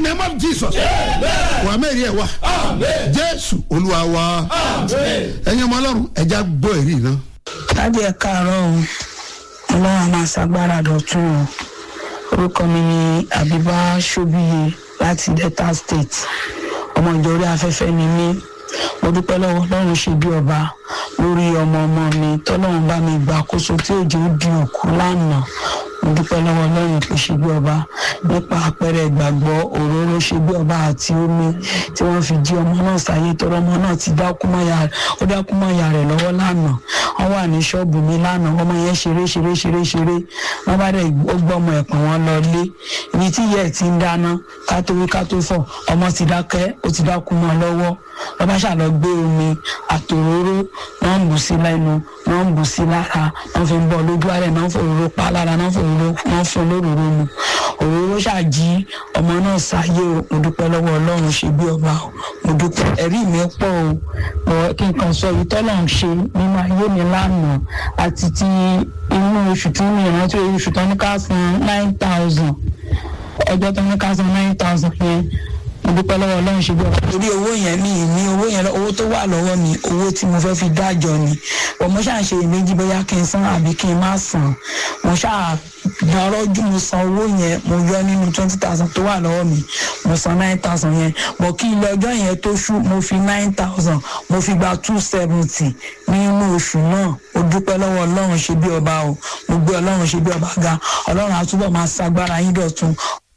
name of jesus wà mẹ́rin ẹ̀ wá jésù olúwa wa ẹ̀yin ọmọ ọlọ́run ẹja gbọ́ èrí náà. láti ẹ káàárọ̀ o ọlọ́run a máa ṣàgbára dọ̀tún o orúkọ mi ni àbíbá ṣóbíye láti delta state ọmọ ìjọ orí afẹ́fẹ́ ni mí mo dúpẹ́ lọ́wọ́ ọlọ́run ṣe bí ọba lórí ọmọ ọmọ mi tọ́lọ́run bá mi gbà kóso tí òjò di òkú lánàá mo dúpẹ́ lọ́wọ́ ọlọ́run pé ṣe bí ọba nípa àpẹẹrẹ ìgbàgbọ́ òróró ṣe bí ọba àti omi tí wọ́n fi jí ọmọ náà sáyé tọrọ ọmọ náà ti dákú mọ́yà ó dákú mọ́yà rẹ̀ lọ́wọ́ lánàá wọ́n wà ní ṣọ́ọ̀bù mi lánàá ọmọ yẹn ṣeré ṣeré ṣeré ṣeré wọ́n bá dẹ̀ ó gbọ́ ọmọ ẹ̀pọ̀n wọn lọ lé ibi tí ìyá ẹ̀ ti ń dáná ká tó wí ká tó fọ̀ ọmọ ti dákẹ́ ó ti dákú mọ́ lọ́wọ́ wọ́n bá ṣàlọ́ gbé omi àtòróró wọ́n ń bù sí lẹ́nu wọ́n ń bù sí lára wọ́n fi ń bọ́ lójú ààrẹ náà fòróró pa lára náà fòróró wọ́n fún lóróró mu òróró ṣàjí ọmọ náà sáyé o mo dúpẹ́ lọ́wọ́ ọlọ́run ṣe bí ọba o mo dúpẹ́ ẹ̀rí mi pọ̀ o ọ̀ kí n kàn sọ yìí tọ́lọ̀ ń ṣe nínú ayé mi lánàá àti ti inú oṣù tí mi ìrántí oṣù tó ní ká san nine thousand ọjọ́ tó ní ká san nine thousand yẹn mo dúpẹ́ lọ́wọ́ ọlọ́run ṣe bí ọba. torí owó yẹn mi ní owó yẹn owó tó wà lọ́wọ́ mi owó tí mo fẹ́ fi dájọ́ ni ọmọ ṣáà ṣe èméjì bóyá kí n san àbí kí n má san mo ṣáà dárọ́jú mo san owó yẹn mo yọ nínú twenty thousand tó wà lọ́wọ́ mi mo san nine thousand yẹn bọ̀ kí ilé ọjọ́ yẹn tó ṣú mo fi nine thousand mo fi gba two seventy nínú oṣù náà mo dúpẹ́ lọ́wọ́ ọlọ́run ṣe bí ọba o mo gbé ọlọ́run ṣe bí ọba ga ọlọ́run àtúbọ̀ máa ṣagbára yín dọ̀tun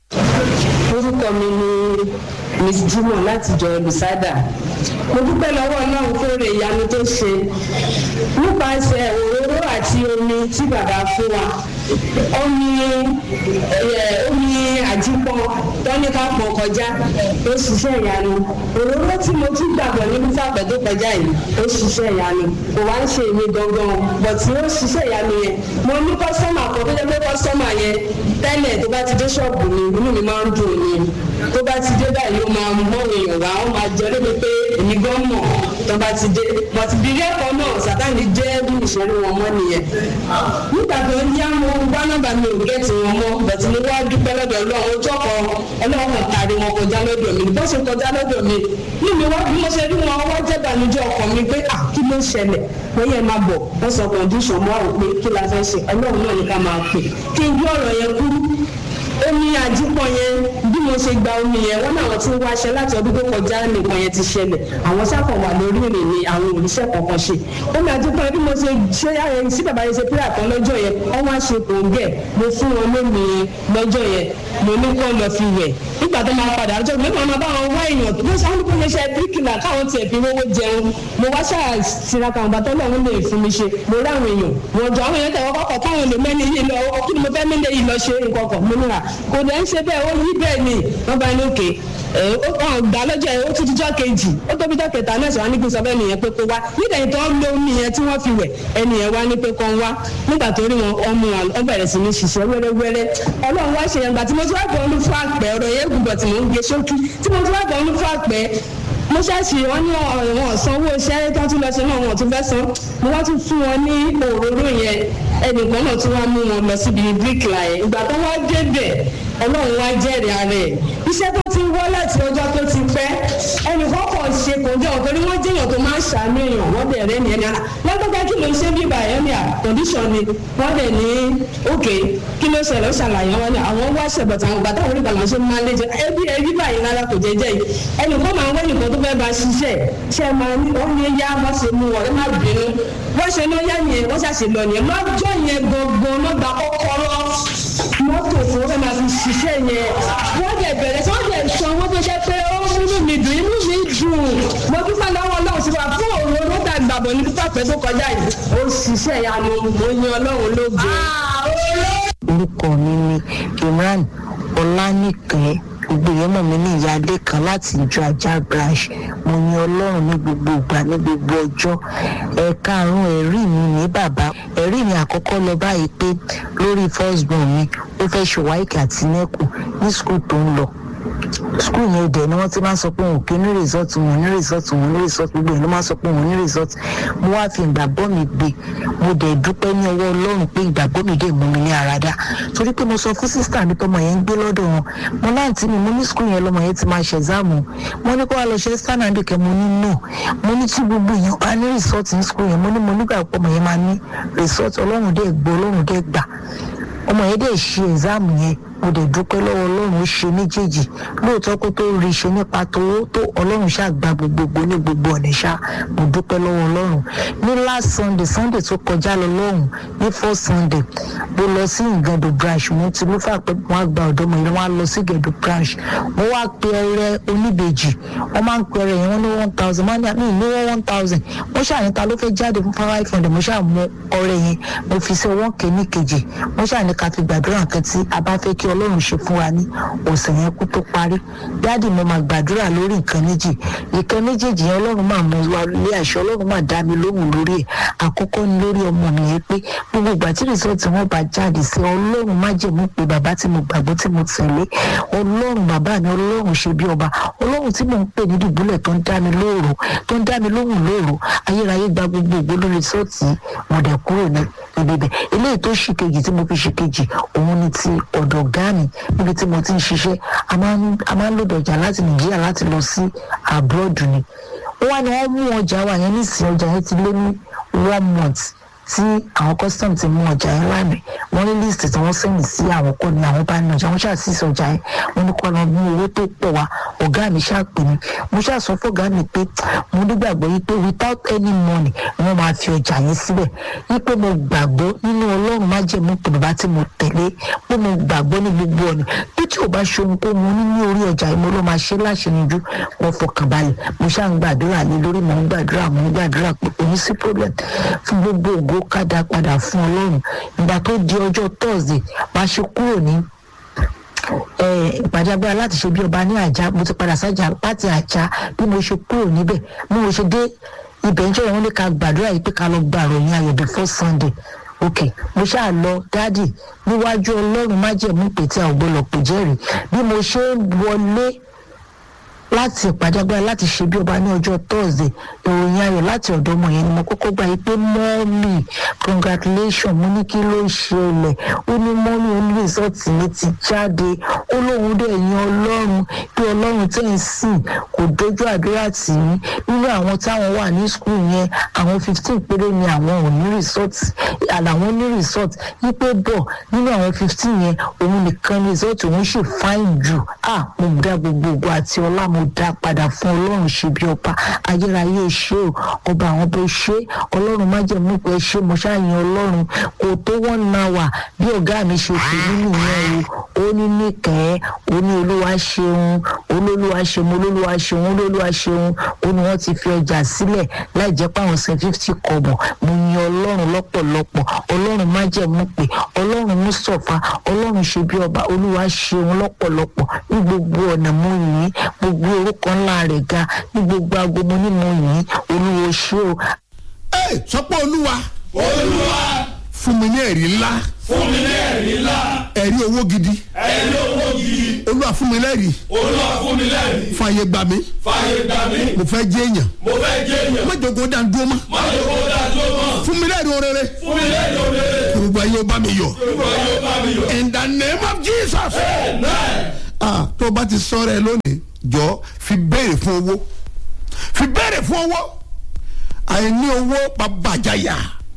orúkọ mi ni miss jimoh láti jọ olùsádà mo dúpẹ́ lọ́wọ́ ọlọ́run fóore ìyanu tó ṣe nípasẹ̀ òróró àti omi tí bàbá fún wa omi omi àjípọ̀ tọ́níkà pọ̀ kọjá ó ṣiṣẹ́ ìyanu òróró tí mo tún gbàgbọ́ nínú fàpẹ́ tó kọjá yìí ó ṣiṣẹ́ ìyanu kò wá ń ṣe èmi gangan bọ̀ tí ó ṣiṣẹ́ ìyanu yẹn mo ní kọ́sọ́mà kan tó jẹ́ pé kọ́sọ́mà yẹn tẹ́lẹ̀ tó bá ti dé ṣọ́ọ̀bù mi inú mi máa ń dùn ni tó bá ti dé báyìí ó máa mú èèyàn wá ó máa jẹ lómi pé èmi gan mọ̀ tó bá ti dé bọ̀tì bírí ẹ̀kọ́ náà sátani jẹ́ bí ìṣẹ́rí wọn mọ́ nìyẹn nígbà tó ń yá mo gbá nọ́mbà mi ò gẹ́tì wọn mọ́ bọ̀tì mo wá dúpẹ́ lọ́dọ̀ ọlọ́run ojú ọkọ̀ ọlọ́run tàrí wọn kọjá lọ́dọ̀ mi bó ṣe kọjá lọ́dọ̀ mi ní mi wá bí mo ṣe rí wọn wá jẹ́ ìbànújẹ́ ọkọ̀ mi pé à kí ló ṣẹlẹ̀ wọ́n yẹ máa bọ̀ wọ́n sọ kọ̀ǹdíṣọ̀n mọ́ àwọn pé kí la fẹ́ ṣe ọlọ́run náà ní ká máa pè kí n gbé ọ̀rọ̀ yẹn kúrú omi àjípọ̀ yẹn bí mo ṣe gba omi yẹn wọ́n náà ti ń wáṣẹ láti ọdún tó kọjá nìkan yẹn ti ṣẹlẹ̀ àwọn sáfọ̀ wà lórí ìrìn ni àwọn òrìṣẹ́ kankan ṣe omi àjípọ̀ yẹn bí mo ṣe ṣe ayẹyẹ sí bàbá yẹn ṣe pírà kan lọ́jọ́ yẹn wọ́n wá ṣe kòǹgẹ̀ mo fún wọn lómi lọ́jọ́ yẹn mo ní kó lọ fi wẹ̀ nígbà tó máa padà lọ́jọ́ mi máa bá wọn wá èèyàn tó ṣe àwọn ìpínlẹ̀ iṣẹ́ bíríkìlà káwọn tiẹ̀ fi rówó jẹun mo wá ṣáà tiraka àwọn bàtọ́ náà lè fún mi ṣe mo rí àwọn èèyàn wọn jọ àwọn èèyàn tẹ̀wọ́ kọ́kọ́ káwọn lè mẹ́ni yìí lọ kí ni mo fẹ́ mẹ́lẹ̀ yìí lọ ṣe nǹkan kan mo níra kò dẹ̀ ń ṣe bẹ́ẹ̀ ó yí bẹ́ẹ̀ ni wọ́n bá ní òkè gbà lọ́jọ́ yẹn ó tún dijọ́ kejì ó tóbi jọ́ kẹta náà sọ wá ní kí n sọ bẹ́ẹ̀ nìyẹn pé kó wá nígbà yìí tó ń lo omi yẹn tí wọ́n fi wẹ̀ ẹni yẹn wá ní pé kó ń wá nígbà tó rí wọn ọmọ wọn ó bẹ̀rẹ̀ sí ní ṣiṣẹ́ wẹ́rẹ́wẹ́rẹ́ ọlọ́run wá ṣe yẹn gbà tí mo ti wá bọ̀ ọ́nú fún àpẹ́ ọ̀rọ̀ yẹn gùn bọ̀ tí mò ń gbé ṣókí tí mo ti wá bọ̀ ọ́nú fún àpẹ́ mo ṣáàṣì wọn ní wọn sanwó iṣẹ́ tó tún lọ sí náà wọn tún fẹ́ san mo wá tún fún wọn ní òróró yẹn ẹnìkan náà tún wá mú wọn lọ síbi bíríkìlà yẹn ìgbà tó wá débẹ̀ ọlọ́run wá jẹ́rìí ara ẹ̀ iṣẹ́ tó ti wọ́ láti ọjọ́ tó ti pẹ́ ẹnìkan kàn ṣe kò jẹ́ ọ̀tọ́ ni wọ́n jẹ́yàn tó máa ń ṣàánú èèyàn wọ́n dẹ̀ rẹ́ ni ẹni ara lọ́gbọ́gbẹ́ kí ló ń ṣe bíbà ẹ̀ ní à condition ni wọ́n dẹ̀ ní òkè kí ló ṣẹlẹ̀ ó ṣàlàyé wọn ni àwọn wá ṣẹ̀bọ̀tà àwọn gbàtà orí ìgbàlá ṣe máa ń lé jẹ ẹbí ẹbí báyìí rárá kò jẹ́ jẹ́ yìí ẹnìkan máa ń wẹ́ nìkan tó fẹ́ bá ṣiṣẹ́ ṣe máa ní ó ní yá wọ́n ṣe mú wọn ẹ má bínú wọ́n ṣe ló yá yẹn wọ́n ṣàṣe lọ yẹn lọ́jọ́ yẹn gangan lọ́gbà kọ́kọ́rọ́ mọ́tò fún ẹ máa fi ṣiṣẹ́ yẹn wọ́n dẹ̀ bẹ̀rẹ̀ tí wọ́n dẹ̀ sọ wọ́n tó jẹ́ pé ó múnú mi dùn inú mi dùn mo dúpẹ́ lọ́wọ́ ọlọ́run sí wa fún òun ló dà gbàgbọ́ ní pípàpẹ́ tó kọjá yìí ó ṣiṣẹ́ ìyanu mo yan ọlọ́run lógo. orúkọ mi ni imran ọlánìkẹ́ ìgbéyàmọ̀ mi ní ìyáálé kan láti ìjọ ajá branch mo yan ọlọ́run ní gbogbo ìgbà ní gbogbo ọjọ́ ẹ̀ka àrùn ẹ̀rí mi ní bàbá ẹ̀rí mi àkọ́kọ́ lọ báyìí pé lórí first born mi ó fẹ́ ṣe wáìkì àti nẹ́kù ní skul tó ń lọ skul yẹn dẹ̀ ni wọ́n ti máa ń sọ pé wọn ò kí ní result wọn ní result wọn ní result gbogbo yẹn ló máa ń sọ pé wọn ní result mo wá fi ìgbàgbọ́ mi gbé mo dẹ̀ dúpẹ́ ní ọwọ́ ọlọ́run pé ìgbàgbọ́ mi dẹ̀ mú mi ní àràdá torí pé mo sọ fún sísítà mi tọmọ yẹn ń gbé lọ́dọ̀ wọn mo láǹtí mi mo ní skul yẹn lọmọ yẹn ti máa ṣe exam mo ní kó wá lọ ṣe standard kẹ mo ní no mo ní tí gbogbo èèyàn bá ní result ní skul yẹn mo ní mo nígbà pọ̀ ọmọ yẹn máa ní result ọlọ́run dẹ̀ gbọ́ ọlọ́run dẹ̀ gbà ọmọ yẹn dẹ̀ ṣe exam yẹn mo dẹ̀ dúpẹ́ lọ́wọ́ ọlọ́run ó ṣe méjèèjì lóòótọ́ kó tó rí ṣe nípa tówó tó ọlọ́run ṣáà gba gbogbogbò ní gbogbo ọ̀nà ṣá mo dúpẹ́ lọ́wọ́ ọlọ́run ní last sunday sunday tó kọjá lọ lọ́hùn ní first sunday mo lọ sí ìgàdò branch mo ti ló fà pé wọ́n á gba ọ̀dọ́ mi wọ́n á lọ sí ìgàdò branch mo wá pe ọrẹ oníbejì wọ́n máa ń pe ọrẹ yẹn wọ́n ní one thousand wọ́n ní ní wọ́n one thousand mo ṣàní ta ló fẹ́ jáde fún five hundred mo ṣáà mú ọrẹ yẹn mo fi sí ọwọ́ kẹ́ní kejì mo ṣàní ká fi gbàdúrà kan tí a bá fẹ́ kí ọlọ́run ṣe fún wa ní ọ̀sẹ̀ yẹn kó tó parí dáàdì mo máa gbàdúrà lórí nǹkan méjì ìkan méjèèjì yẹn ọlọ́run máa mú wa lé àṣẹ ọlọ́run máa dá mi lóhùn lórí ẹ̀ àkọ́kọ́ ni lórí ọmọ mi yẹn pé gbogbo ìgbà tí rìsọ́ọ̀tì wọn bá jáde sí ọlọ́run má jẹ̀mú pé bàbá tí mo gbàgbọ́ tí mo tẹ̀lé ọlọ́run bàbá mi ọlọ́run ṣe bí ọba ọlọ́run tí mò ń pè ní dùbúlẹ̀ tó ń dá mi lóòrò tó ń dá mi lóhùn lóòrò ayérayé gba gbogbo ògbó lórí rìsọ́ọ̀tì mo dẹ̀ kúrò ní ibi bẹ̀ eléyìí tó ṣì kejì tí mo fi ṣe kejì òun ni ti ọ̀dọ̀ ọ̀gá mi níbi tí mo ti ń ṣiṣẹ́ a máa ń lòdì ọjà láti nàìjíríà láti lọ sí abroad ni wọ́n wá ní wọ́n mú ọjà wa yẹn nísìnyí ọjà yẹn ti lé ní one month tí àwọn custom ti mú ọjà yẹn lánàá wọ́n ní list tí wọ́n sẹ́yìn sí àwọn kọ́ ni àwọn bá ní ọjà wọ́n ṣàṣìṣe ọjà yẹn wọ́n ní kọ́ lọ mú owó tó pọ̀ wá ọ̀gá mi ṣàpè mí mo ṣàṣọ fọ́gá mi pé mo nígbàgbọ́ yìí pé without any money wọ́n máa fi ọjà yẹn síbẹ̀ yìí pé mo gbàgbọ́ nínú ọlọ́run má jẹ́ mú pé bàbá tí mo tẹ̀lé pé mo gbàgbọ́ ní gbogbo ọ̀nà bí tí ò bá ṣe ohun tó mo ní ní orí ọjà yìí mo ló máa ṣe láṣẹyinjú mo fọkàn balẹ̀ mo ṣáà ń gbàdúrà lé lórí mo ń gbàdúrà mo ń gbàdúrà pé kò ní sí problem fún gbogbo ògo kádà padà fún ọlọ́run ìgbà tó di ọjọ́ thursday máa ṣe kúrò ní ìpàdé agbára láti ṣe bí ọba ní àjà mo ti padà sájà láti àjà bí mo ṣe kúrò níbẹ̀ bí mo ṣe dé ibẹ̀ ń jẹ́ wọn ní ká gbàdúrà yìí pé ká lọ gba àròyìn ayọ̀ before sunday ok mo ṣáà lọ dádì níwájú ọlọ́run májẹ̀mú pé tí a ò gbọ́dọ̀ pè jẹ́rìí bí mo ṣe ń wọlé láti ìpàdé agbára láti ṣe bí ọba ní ọjọ́ thursday ìròyìn ayọ̀ láti ọ̀dọ̀ ọmọ yẹn ni mo kọ́kọ́ gbà yìí pé mọ́ọ̀mì congratulation mo ní kí ló ṣẹlẹ̀ ó ní mọ́ọ̀mì ó ní rìsọ́ọ̀tì mi ti jáde ó lóun dẹ̀ yan ọlọ́run pé ọlọ́run tẹ̀ ń sìn kò dojú àdúrà tì í nínú àwọn táwọn wà ní skul yẹn àwọn fifteen péré ni àwọn ò ní rìsọ́ọ̀tì àlàwọn ní rìsọ́ọ̀tì yí pé bọ̀ nínú àwọn fifteen yẹn òun nìkan ní rìsọ́ọ̀tì òun ṣì fáìn jù ah mo dá gbogbo ògo àti ọlá mo dá padà fún ọlọ́run ṣe bí ọba ayérayé ṣe o ọba àwọn bó ṣe ọlọ́run má jẹ́ mú pé ṣe mo ṣáàyàn ọlọ́run kò tó wọ́n na wà bí ọ̀gá mi ṣe pè nínú ìyẹn o ó ní níkẹ́ ó ní olúwa ṣeun olólùwà ṣeun olólùwà ṣeun olólùwà ṣeun ó ní wọ́n ti fi ọjà sílẹ̀ láì jẹ́ pé àwọn san fifty kọ̀bọ̀ mo yin ọlọ́run lọ́pọ̀lọpọ̀ ọlọ́run má jẹ́ mú pé ọlọ́run mú sọ̀fà ọlọ́run ṣe bí ọba olúwa ṣeun lọ́pọ̀lọpọ̀ ní gbogbo ọ̀nà mo yìn gbogbo orúkọ ńlá rẹ̀ ga ní gbogbo aago mo ní mo yìn olúwo ṣé o. ẹ sọpọ olúwa olúwa fún mi ní ẹ̀rí ńlá fún mi ní ẹ̀rí ńlá ẹ̀rí owó gidi ẹ̀rí owó gidi olúwa fún mi lẹ́rìí olúwa fún mi lẹ́rìí fàyè gbà mí fàyè gbà mí mo fẹ́ jẹ́ èèyàn mo fẹ́ jẹ́ èèyàn má jogo dá dúró mọ́ má yẹ kó dájú mọ́ fún mi lẹ́rìí orere fún mi lẹ́rìí òrèrè gbogbo ayé ó bá mi yọ olúwa yóò bá mi yọ. in the name of jesus. amen ah tó o bá ti sọ̀rọ̀ ẹ lónìí jọ fi béèrè fún owó fi béèrè fún owó àìní owó bàbàjáyà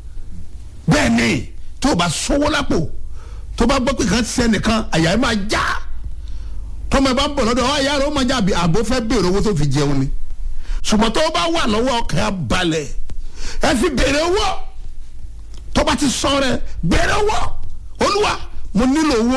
bẹ́ẹ̀ ni tó o bá sọ́wọ́ lápò tó o bá gbọ́ pé kan ti sẹ́nìkan àyà ẹ̀ máa já tọ́mọ ẹ bá ń bọ̀ lọ́dọ̀ ọ̀ àyà rẹ̀ ó máa já àbí àbó fẹ́ béèrè owó tó fi jẹun ni ṣùgbọ́n tó o bá wà lọ́wọ́ ọkàn á balẹ̀ ẹ fi béèrè owó tó o bá ti sọ̀rọ̀ ẹ béèrè owó olúwa mo nílò owó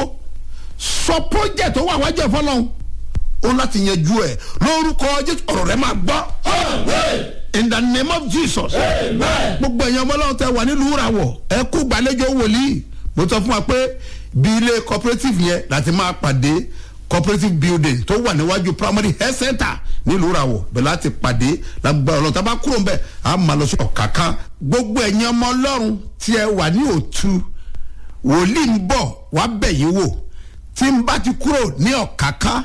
sọ project tó wà wájú ẹ fọlọ́hún ó láti yanjú ẹ lórúkọ jésù ọ̀rọ̀ rẹ máa gbọ́ amen in the name of jesus amen gbogbo ẹ̀yàn ọmọlọ́run tẹ wà nílùú ìràwọ̀ ẹ kú gbàlejò wòlíì mo sọ fún wa pé bí ilé cooperative yẹn láti máa pàdé cooperative building tó wà níwájú primary health center nílùú ìràwọ̀ bẹ̀rẹ̀ láti pàdé lágbára ọlọ́run tá a bá kúrò ń bẹ̀ á máa lọ sí ọ̀káká gbogbo ẹ̀yàn ọmọlọ́run tí ẹ wà ní òtú wòlíì ń bọ̀ wá bẹ̀ yín wò tí n bá ti kúrò ní ọ̀káká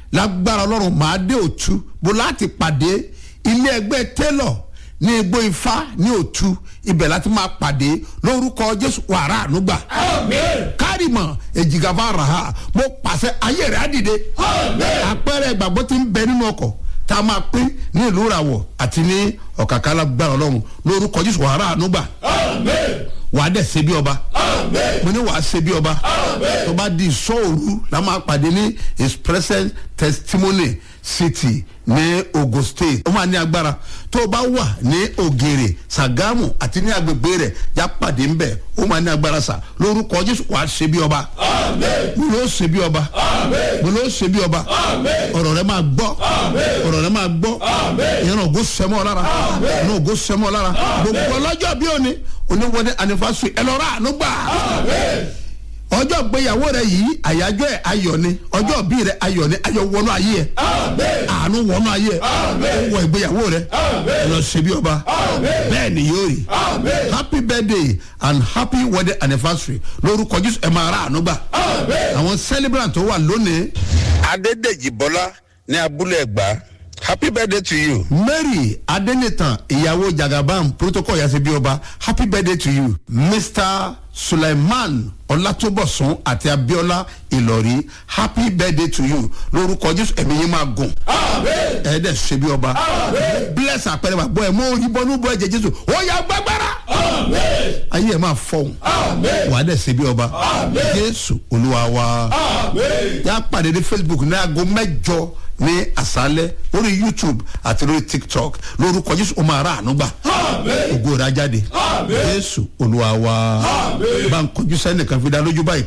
lágbára ọlọ́run màá dé òtú bó láti pàdé ilé ẹgbẹ́ tẹ́lọ̀ ní igbó ifá ní òtú ibẹ̀ láti máa pàdé lórúkọ jésù wàrà ànúgbà Amen. kárìmọ̀ èjìgàfà ràhà mo pàṣẹ ayé rẹ̀ á dìde Amen. àpẹẹrẹ ìgbàgbọ́ ti ń bẹ nínú ọkọ̀ tá a máa pín ní ìlú ìràwọ̀ àti ní ọ̀kàkà lágbára ọlọ́run lórúkọ jésù wàrà ànúgbà Amen. wàá dẹ̀ ṣe bí ọba Amen. mo ní wàá ṣe bí ọba Amen. tó bá di ìṣòro la máa pàdé ní his present testimony city ní ogun state ó máa ní agbára tó bá wà ní ògèrè sàgámù àti ní agbègbè rẹ̀ já pàdé ńbẹ ó máa ní agbára sà lórúkọ jésù wàá ṣe bí ọba Amen. mo ló ṣe bí ọba Amen. mo ló ṣe bí ọba Amen. ọ̀rọ̀ rẹ máa gbọ́ ọ̀rọ̀ rẹ máa gbọ́ ìyẹn ògo sẹ́mọ́ lára ìyẹn ògo sẹ́mọ́ lára gbogbo ọlọ́jọ́ bí òní oníwọlé anifásitì ẹ lọ́ọ́ rà àánú gbà Amen. ọjọ́ gbéyàwó rẹ yìí àyájọ́ ẹ̀ ayọ̀ ni ọjọ́ bí rẹ ayọ̀ ni ayọ̀ wọnú ayé ẹ̀ Amen. àánú wọnú ayé ẹ̀ Amen. wọ ìgbéyàwó rẹ ẹ lọ ṣe bí ọba Amen. bẹ́ẹ̀ ni yóò rí Amen. happy birthday and happy wedding anniversary lórúkọ jésù ẹ máa rà àánú gbà Amen. àwọn celebrant tó wà lónìí adédèjì bọ́lá ní abúlé ẹ̀gbá happy birthday to you. mary adenitan ìyàwó jagaban protocol yasi bí ọba happy birthday to you mr suleiman ọlátúbọ̀sún àti abiola ìlọrí happy birthday to you lórúkọ jésù ẹ̀mí yín máa gùn Amen. ẹ̀ẹ́dẹ̀ ṣe bí ọba Amen. bless àpẹẹrẹ wà gbọ́ ẹ̀ mọ́ òyìnbọn ní bọ́ ẹ̀jẹ̀ jésù ó yà gbàgbára Amen. ayé ẹ̀ máa fọ̀hún Amen. wà á dẹ̀ ṣe bí ọba Amen. jésù olúwa wa Amen. yà á pàdé ní facebook ní aago mẹ́jọ ní àṣálẹ́ lórí youtube àti lórí tiktok lórúkọ jésù ó máa rà àánú gbà Amen. ògo rà jáde Amen. jésù olúwa wa Amen. bá ń kọjú sẹ́nìkan fi dá lójú báyìí